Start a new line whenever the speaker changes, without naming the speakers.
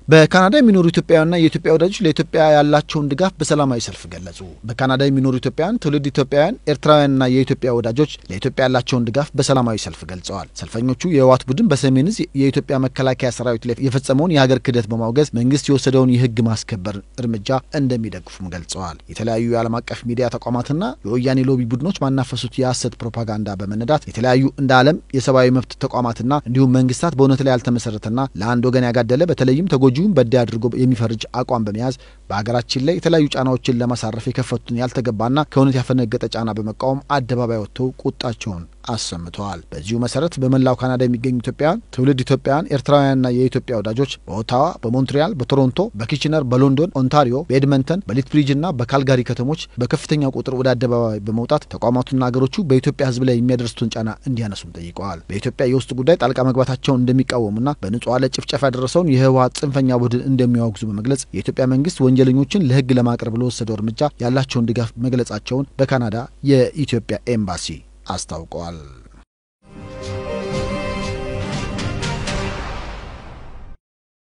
በካናዳ የሚኖሩ ኢትዮጵያውያንና የኢትዮጵያ ወዳጆች ለኢትዮጵያ ያላቸውን ድጋፍ በሰላማዊ ሰልፍ ገለጹ። በካናዳ የሚኖሩ ኢትዮጵያውያን፣ ትውልድ ኢትዮጵያውያን፣ ኤርትራውያንና የኢትዮጵያ ወዳጆች ለኢትዮጵያ ያላቸውን ድጋፍ በሰላማዊ ሰልፍ ገልጸዋል። ሰልፈኞቹ የህወሓት ቡድን በሰሜን ዕዝ የኢትዮጵያ መከላከያ ሰራዊት ላይ የፈጸመውን የሀገር ክህደት በማውገዝ መንግስት የወሰደውን የህግ ማስከበር እርምጃ እንደሚደግፉም ገልጸዋል። የተለያዩ የዓለም አቀፍ ሚዲያ ተቋማትና የወያኔ ሎቢ ቡድኖች ማናፈሱት የሐሰት ፕሮፓጋንዳ በመነዳት የተለያዩ እንደ ዓለም የሰብአዊ መብት ተቋማትና እንዲሁም መንግስታት በእውነት ላይ ያልተመሰረተና ለአንድ ወገን ያጋደለ በተለይም ተጎጂውን በዳይ አድርጎ የሚፈርጅ አቋም በመያዝ በሀገራችን ላይ የተለያዩ ጫናዎችን ለማሳረፍ የከፈቱትን ያልተገባና ከእውነት ያፈነገጠ ጫና በመቃወም አደባባይ ወጥተው ቁጣቸውን አሰምተዋል። በዚሁ መሰረት በመላው ካናዳ የሚገኙ ኢትዮጵያውያን፣ ትውልድ ኢትዮጵያውያን፣ ኤርትራውያንና የኢትዮጵያ ወዳጆች በኦታዋ፣ በሞንትሪያል፣ በቶሮንቶ፣ በኪችነር፣ በሎንዶን፣ ኦንታሪዮ፣ በኤድመንተን፣ በሊትብሪጅና በካልጋሪ ከተሞች በከፍተኛ ቁጥር ወደ አደባባይ በመውጣት ተቋማቱና ሀገሮቹ በኢትዮጵያ ሕዝብ ላይ የሚያደርሱትን ጫና እንዲያነሱም ጠይቀዋል። በኢትዮጵያ የውስጥ ጉዳይ ጣልቃ መግባታቸውን እንደሚቃወሙና በንጹሐን ላይ ጭፍጨፋ ያደረሰውን የህወሓት ጽንፈኛ ቡድን እንደሚያወግዙ በመግለጽ የኢትዮጵያ መንግስት ወንጀለኞችን ለህግ ለማቅረብ ለወሰደው እርምጃ ያላቸውን ድጋፍ መግለጻቸውን በካናዳ የኢትዮጵያ ኤምባሲ አስታውቀዋል።